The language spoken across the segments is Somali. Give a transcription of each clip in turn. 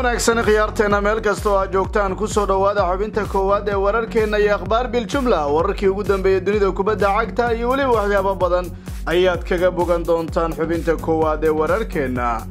wanaagsan khiyaarteena meel kasta oo aad joogtaan kusoo dhowaada xubinta koowaad ee wararkeenna iyo akhbaar biljumla wararkii ugu dambeeyey dunida kubadda cagta iyo weliba waxyaabo badan ayaad kaga bogan doontaan xubinta koowaad ee wararkeenna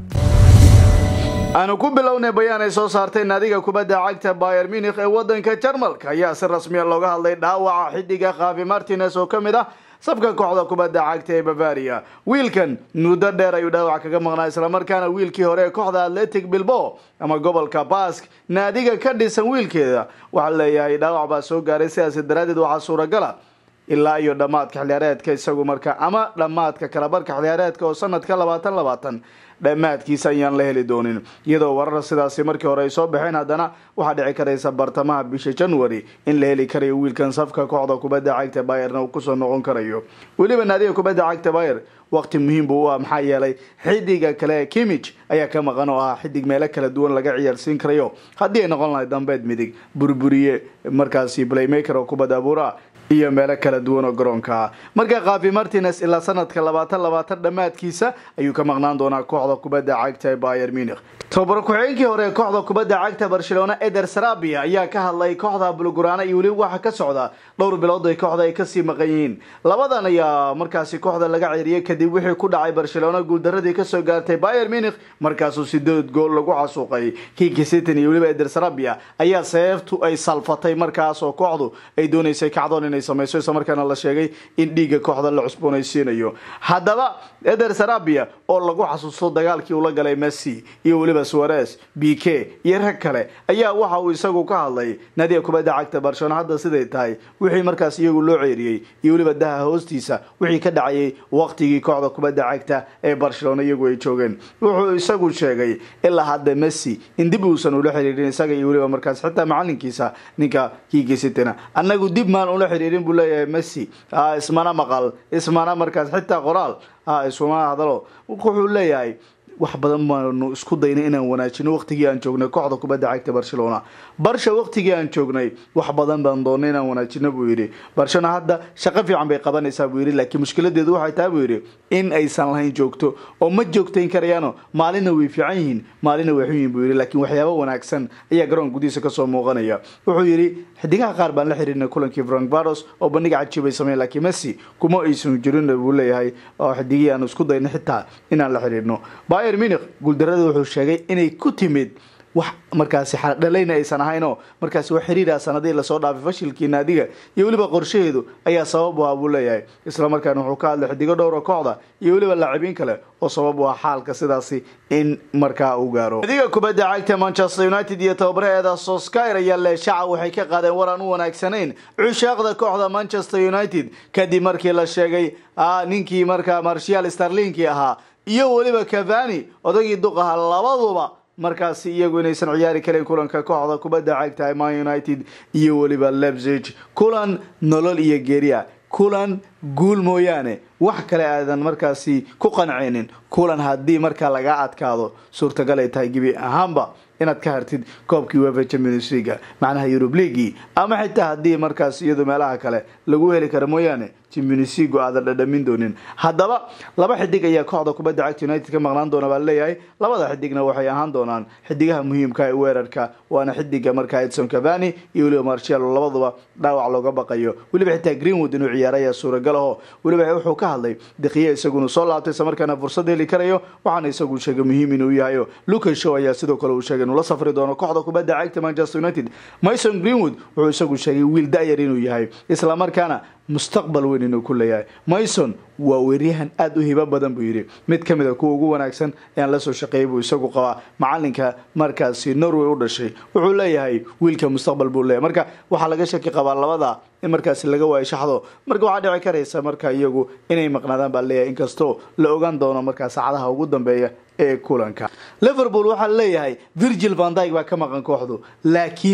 aanu ku bilownay bayaan ay soo saartay naadiga kubadda cagta bayer munikh ee waddanka jarmalka ayaa si rasmiya looga hadlay dhaawaca xiddiga khafi martines oo ka mid ah sabka kooxda kubadda cagta ee bavaria wiilkan muddo dheer ayuu dhaawac kaga maqnaa islamarkaana wiilkii hore ee kooxda atletic bilbo ama gobolka bask naadiga ka dhisan wiilkeeda waxaa leeyahay dhaawac baa soo gaaray sidaasi daraadeed waxaa suuragala ilaa iyo dhammaadka xiliyaareedka isagu marka ama dhammaadka kalabarka xiliyaareedka oo sanadka labaatan labaatan dhammaadkiisa ayaan la heli doonin iyadoo warar sidaasi markii hore ay soo baxeen haddana waxaa dhici karaysa bartamaha bisha january in la heli karayo wiilkan safka kooxda kubadda cagta bayerna uu kusoo noqon karayo weliba naadiga kubadda cagta bayer waqti muhiim buu u ah maxaa yeelay xidiga kale ee kimich ayaa ka maqan oo ah xidig meelo kala duwan laga ciyaarsiin karayo haddii ay noqon lahay dambeed midig burburiye markaasi playmaker oo kubadda abuura iyo meelo kala duwan oo garoonka ah marka khafi martines ilaa sanadka labaatan labaatan dhammaadkiisa ayuu ka maqnaan doonaa kooxda kubadda cagta ee bayer munikh tobar ku-xigeenkii hore ee kooxda kubadda cagta barcelona eder sarabia ayaa ka hadlay kooxda bulgurana iyo weliba waxa ka socda dhowr bilood ay kooxda ay kasii maqan yihiin labadan ayaa markaasi kooxda laga ceeriyay kadib wixii ku dhacay barcelona guuldaradii kasoo gaartay bayer munikh markaasuu sideed gool lagu casuuqay kiki sitin iyo weliba eder sarabia ayaa seeftu ay salfatay markaas oo kooxdu ay dooneysay kacdoon inay samayso islamarkaana la sheegay in dhiigga kooxda la cusboonaysiinayo haddaba eder sarabia oo lagu xasuusto dagaalkii ula galay messi iyo weliba suares b k iyo rag kale ayaa waxa uu isagu ka hadlay naadiga kubadda cagta barcelona hadda siday tahay wixii markaas iyagu loo ceeriyey iyo weliba daha hoostiisa wixii ka dhacayay waqtigii kooxda kubadda cagta ee barcelona iyagu ay joogeen wuxuu isagu sheegay ilaa hadda messi in dib uusan ula xiriirin isaga iyo weliba markaas xitaa macalinkiisa ninka kiigisitina annagu dib maan ula xiriirin buu leeyahay messi ismana maqal ismana markaas xitaa qoraal isuma hadalo wuxuu leeyahay wax badan baanu isku daynay inaan wanaajino waqtigii aan joognay kooxda kubadda cagta barcelona barsha waqtigii aan joognay wax badan baan doonay inaan wanaajino buu yidhi barcelona hadda shaqo fiican bay qabanaysaa buu yidhi laakiin mushkiladeedu waxay tahay buu yidhi in aysan lahayn joogto oo ma joogtayn karayaano maalina way fiican yihiin maalina way xun yihin buu yidhi laakiin waxyaabo wanaagsan ayaa garoon gudihiisa kasoo muuqanaya wuxuu yidhi xidigaha qaar baan la xiriirnay kulankii frank baros oo bandhiga cajiib ay sameyn laakiin messi kuma aysan jirin buu leeyahay oo xidigihii aan isku daynay xitaa inaan la xiriirno bayer munikh guuldarada wuxuu sheegay inay ku timid wax markaasi xaldhalayna aysan ahaynoo markaasi wax xiriira sanadihii lasoo dhaafay fashilkii naadiga iyo weliba qorshaheedu ayaa sabab u ah buu leeyahay islamarkaana wuxuu ka hadlay xidigo dhowra kooxda iyo weliba laacibiin kale oo sabab u ah xaalka sidaasi in markaa uu gaaro naadiga kubadda cagta manchester united iyo tababaraheeda soskyr ayaa leeshaca waxay ka qaadeen war aan u wanaagsanayn cushaaqda kooxda manchester united kadib markii la sheegay ninkii markaa marshal starlinkii ahaa iyo weliba cavani odagii duqaha labaduba markaasi iyagu inaysan ciyaari karin kulanka kooxda kubadda cagta man united iyo weliba lebzig kulan nolol iyo geeriya kulan guul mooyaane wax kale aadan markaasi ku qanceynin kulan haddii markaa laga adkaado suurtagal ay tahay gebi ahaanba inaad ka hartid koobkii wefa champions leaga macnaha eurub leagui ama xitaa haddii markaas iyadu meelaha kale lagu heli karo mooyaane champions leagu aadan dhadhamin doonin haddaba laba xidig ayaa kooxda kubadda cagta united ka maqnaan doona baa leeyahay labada xidigna waxay ahaan doonaan xidigaha muhiimka ee weerarka waana xidiga markaa edson cavani iyo weliba marcialo labaduba dhaawac looga baqayo weliba xitaa greenwood inuu ciyaara ayaa suuragal aho weliba wuxuu ka hadlay diqiya isaguna soo laabtay islamarkaana fursad heli karayo waxaana isagu sheegay muhiim inuu yahayo lucas show ayaa sidoo kale uu sheegay inuu la safri doono kooxda kubadda cagta manchester united mason greenwood wuxuu isagu sheegay wiil da-yar inuu yahay islamarkaana mustaqbal weyn inuu ku leeyahay mason waa weeryahan aada u hibo badan buu yidhi mid ka mid a kuwa ugu wanaagsan ayaan lasoo shaqeeyay buu isagu qabaa macalinka markaasi norway u dhashay wuxuu leeyahay wiilka mustaqbal buu leeyahay marka waxaa laga shaki qabaa labada in markaasi laga waayo shaxdo marka waxaa dhici karaysa marka iyagu inay maqnaadaan baa leeyahay inkastoo la ogaan doono markaa saacadaha ugu dambeeya ee kulanka liverpool waxaa leeyahay virgil van dyke baa ka maqan kooxdu laakiin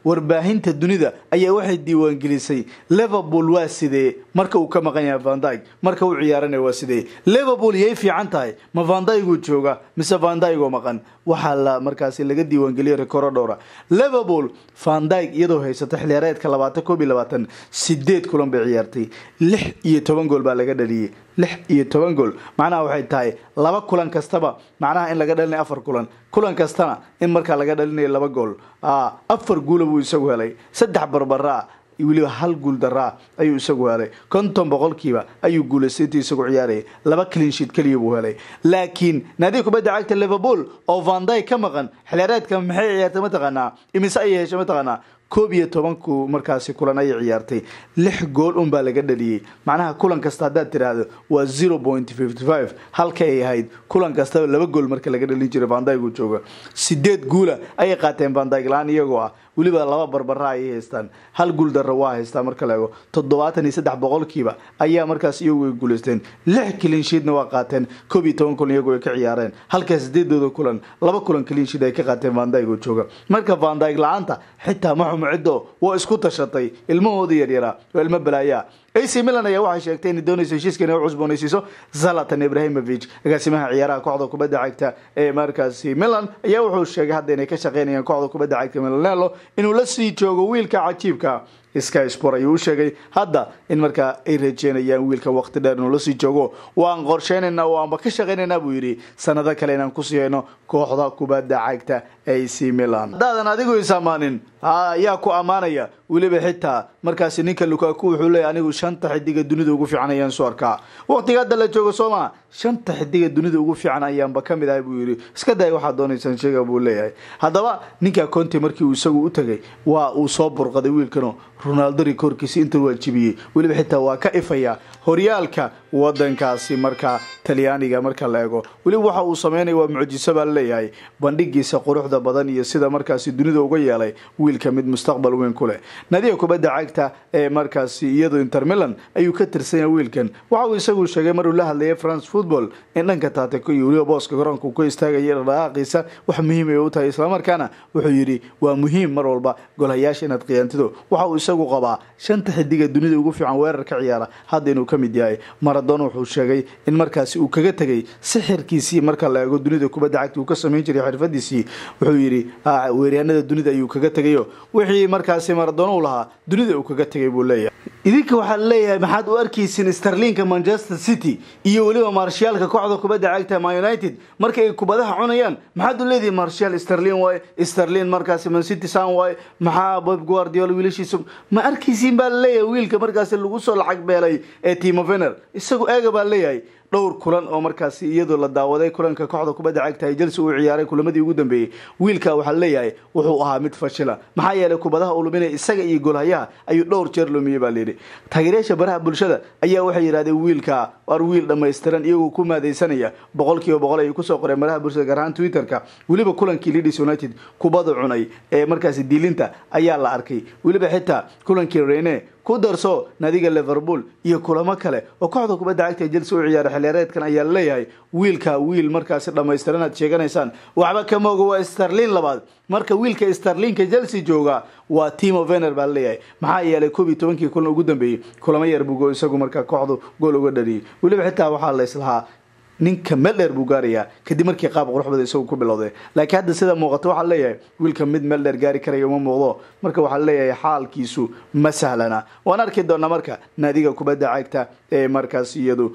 warbaahinta dunida ayaa waxay diiwaangelisay liverpool waa sidee marka uu ka maqan yahay vandyg marka uu ciyaarana waa sidee liverpool yay fiican tahay ma vandyguu jooga mise vandygoo maqan waxaa la markaasi laga diiwaangeliyay rikooro dhowra liverpool vandyg iyadoo haysata xiliyaareedka labaatan koob iyo labaatan sideed kulan bay ciyaartay lix iyo toban gool baa laga dhaliyey lix iyo toban gool macnaha waxay tahay laba kulan kastaba macnaha in laga dhalinayo afar kulan kulan kastana in markaa laga dhalinayo laba gool afar guula buu isagu helay saddex barbaraa weliba hal guul daraa ayuu isagu helay konton boqolkiiba ayuu guulaystay intii isagu ciyaarayay laba cleansheet keliya buu helay laakiin naadiga kubadda cagta liverpool oo vandyg ka maqan xiliyaareedka maxay ciyaartay mataqaanaa imise ayay heshay mataqaanaa koob iyo tobanku markaasi kulan ayay ciyaartay lix gool unbaa laga dhaliyey macnaha kulan kasta haddaad tiraahdo waa zero point fifty five halka ay ahayd kulan kastaba laba gool marka laga dhalin jiray vandyg uu jooga sideed guula ayay qaateen vandyg la-aan iyagoo ah weliba laba barbara ayay haystaan hal guul darra waa haystaa marka la ego toddobaatan iyo saddex boqolkiiba ayaa markaas iyagu ay guulaysteen lix cleansheetna waa qaateen koob iyo toban kulan iyagu ay ka ciyaareen halka sideedooda kulan laba kulan cleansheet ay ka qaateen vandyg oo jooga marka vandyg la-aanta xitaa ma xumo ciddo waa isku tashatay ilmahooda yaryaraa oo ilmo balaayaa ac milan ayaa waxay sheegtay inay doonayso heshiiska inay u cusboonaysiiso zalatan ibrahimovic agaasimaha ciyaaraha kooxda kubadda cagta ee markaasi milan ayaa wuxuu sheegay hadda inay ka shaqeynayaan kooxda kubadda cagta milanelo inuu la sii joogo wiilka cajiibka sky sport ayuu u sheegay hadda in markaa ay rajeynayaan wiilka waqti dheer inuu lasii joogo waan qorsheynayna waanba ka shaqaynaynaa buu yidhi sanado kale inaan kusii hayno kooxda kubadda cagta ac milan haddaadan adigu is ammaanin ayaa ku ammaanaya weliba xitaa markaasi ninka lukaku wuxuu leeyahy anigu shanta xidiga dunida ugu fiican ayaan soo arkaa waqtiga hadda la joogo sooma shanta xidiga dunida ugu fiican ayaanba ka mid ahay buu yidhi iska day waxaad doonaysaan sheega buu leeyahay haddaba ninka conte markii uu isagu u tegay waa uu soo burqaday wiilkano ronaldo rikoorkiisi inta waa jibiyey weliba xitaa waa ka ifaya horyaalka wadankaasi markaa talyaaniga marka la eego weliba waxa uu sameynaya waa mucjiso baa laleeyahay bandhigiisa quruxda badan iyo sida markaasi dunida uga yeelay wiilka mid mustaqbal weyn ku leh nadiga kubadda cagta ee markaasi iyado inter milan ayuu ka tirsanya wiilkan waxa uu isagu sheegay maruu la hadlayay france football in dhanka taateko iyo weliba booska garoonka uu ka istaagaya dhaqdhaqaaqiisa wax muhiim ay u tahay islamarkaana wuxuu yidhi waa muhiim mar walba golhayaasha inaad khiyaantido waxa uu isagu qabaa shanta xidiga dunida ugu fiican weerar ka ciyaara hadda inuu ka mid yahay maradona wuxuu sheegay in markaasi uu kaga tegay sixirkiisii marka la eego dunida kubadda cagta uu ka samayn jiray xirfadiisii wuxuu yidhi weeryaanada dunida ayuu kaga tegayo wixii markaasi maradona u lahaa dunida uu kaga tegay buu leeyahay idinka waxaa leeyahay maxaad u arkaysin starlinka manchester city iyo weliba marshaalka kooxda kubadda cagta ma united marka ay kubadaha cunayaan maxaad u leedihi marshal starlin waay starlin markaasi mancity san waay maxaa bob guardiola wiilashiisa ma arkaysiin baa laleeyahay wiilka markaasi lagu soo lacag beelay ee timo vener isagu eega baa leeyahay dhowr kulan oo markaasi iyadoo la daawaday kulanka kooxda kubadda cagta ay chelsea uu ciyaaray kulamadii ugu dambeeyey wiilka waxaa leeyahay wuxuu ahaa mid fashila maxaa yeelay kubadaha uu luminaya isaga iyo golhayaha ayuu dhowr jeer lumiyey baa layidhi taageerayaasha baraha bulshada ayaa waxay yidhahdeen wiilka war wiil dhammaystiran iyagoo ku maadaysanaya boqol kiiba boqol ayay kusoo qoreen baraha bulshada gaar ahaan twitterka weliba kulankii leeds united kubada cunay ee markaasi diilinta ayaa la arkay weliba xitaa kulankii rene ku darso nadiga liverpool iyo kulamo kale oo kooxda kubadda cagta ee chelsea u ciyaara xiliyaareedkan ayaa laleeyahay wiilka wiil markaasi dhammaystiran aad sheeganaysaan waxba kama oga waa starlin labaad marka wiilka starlinka chelsea jooga waa timo vener baa laleeyahay maxaa yeelay koob iyo tobankii kulan ugu dambeeyey kulamo yar buu isagu markaa kooxdu gool uga dhaliyay weliba xitaa waxaa la islahaa ninka meel dheer buu gaarayaa kadib markii qaab qurux badan isagu ku bilowday laakiin hadda sida muuqato waxaa leeyahay wiilka mid meel dheer gaari karaya uma muuqdo marka waxaa leeyahay xaalkiisu ma sahlana waan arki doonaa marka naadiga kubadda cagta ee markaas iyadu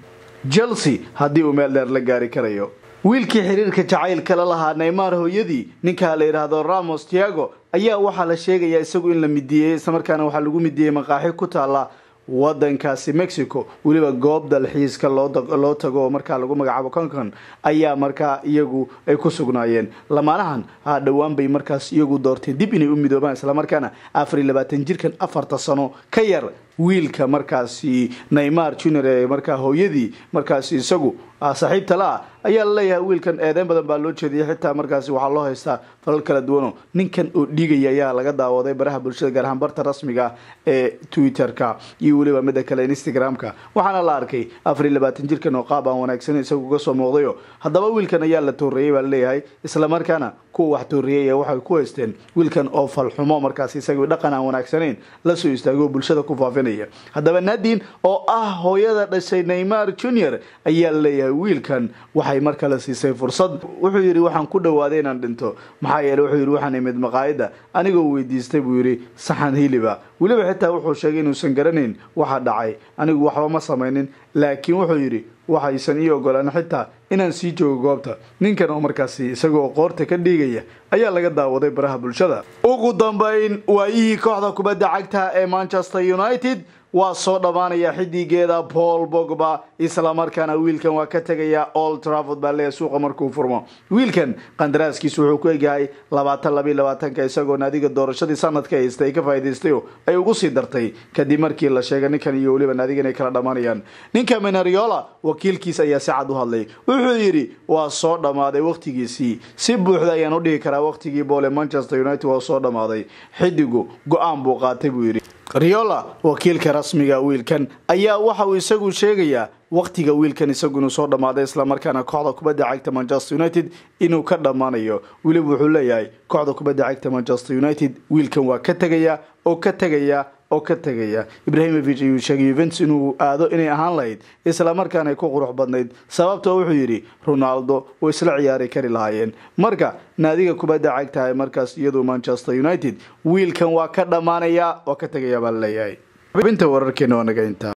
chelsea haddii uu meel dheer la gaari karayo wiilkii xiriirka jacaylka la lahaa neymar hooyadii ninka la yidhaahdo ramos tiago ayaa waxaa la sheegayaa isagu in la midiyey islamarkaana waxaa lagu midiyey maqaaxi ku taala wadankaasi mexico weliba goob dalxiiska loo tago oo markaa lagu magacaabo concon ayaa markaa iyagu ay ku sugnaayeen lamaanahan ha dhowaan bay markaas iyagu doorteen dib inay u midoobaan islamarkaana afar iyo labaatan jirkan afarta sano ka yar wiilka markaasi neymar junior ee markaa hooyadii markaasi isagu saaxiibta la ah ayaa la leeyahay wiilkan eedeyn badan baa loo jeediyay xitaa markaasi waxaa loo haystaa falal kala duwano ninkan oo dhiigaya ayaa laga daawaday baraha bulshada gaar ahaan barta rasmiga ee twitter-ka iyo weliba mida kale instagram-ka waxaana la arkay afar iyo labaatan jirkan oo qaab aan wanaagsaneyn isagu uga soo muuqdayo haddaba wiilkan ayaa la tooreeyey baa laleeyahay islamarkaana kuwa wax tooreeyay waxay ku haysteen wiilkan oo falxumo markaasi isagii dhaqan aan wanaagsanayn lasoo istaagoo bulshada ku faafinaya haddaba nadin oo ah hooyada dhashay neymar junior ayaa la leeyahay wiilkan waxay mar kale siisay fursad wuxuu yidhi waxaan ku dhawaaday inaan dhinto maxaa yeele wuxuu yidhi waxaan imid maqaayadda anigoo weydiistay buu yidhi saxan hiliba weliba xitaa wuxuu sheegay inuusan garanayn waxa dhacay anigu waxba ma samaynin laakiin wuxuu yidhi waxaysan ii ogolaan xitaa inaan sii joogo goobta ninkan oo markaasi isagoo qoorta ka dhiigaya ayaa laga daawaday baraha bulshada ugu dambayn waayihii kooxda kubadda cagta ee manchester united waa soo dhammaanaya xidigeeda paul bogba islamarkaana wiilkan waa ka tegaya old trafford baa leeyahay suuqa markuu furmo wiilkan qandaraaskiisu wuxuu ku egyahay labaatan labiyo labaatanka isagoo naadiga doorashadii sanadka haysta ay ka faa'iidaystayo ay ugu sii dartay kadib markii la sheegay ninkan iyo weliba naadiga inay kala dhammaanayaan ninka menariola wakiilkiis ayaa si cad u hadlay wuxuu yidhi waa soo dhammaaday wakhtigiisii si buuxda ayaan u dhihi karaa wakhtigii boole manchester united waa soo dhammaaday xidigu go-aan buu qaatay buu yidhi riola wakiilka rasmiga wiilkan ayaa waxa uu isagu sheegayaa wakhtiga wiilkan isagu inuu soo dhammaaday islamarkaana kooxda kubadda cagta manchester united inuu ka dhammaanayo weliba wuxuu leeyahay kooxda kubadda cagta manchester united wiilkan waa ka tegaya oo ka tegaya oo ka tegaya ibrahimovic ayuu sheegay yuventus inuu aado inay ahaan lahayd islamarkaana ay ku qurux badnayd sababtoo wuxuu yidhi ronaldo way isla ciyaari kari lahaayeen marka naadiga kubadda cagtahay markaas iyadu manchester united wiilkan waa ka dhammaanaya waa ka tegaya baa laleeyahay xubinta wararkeena waa naga intaa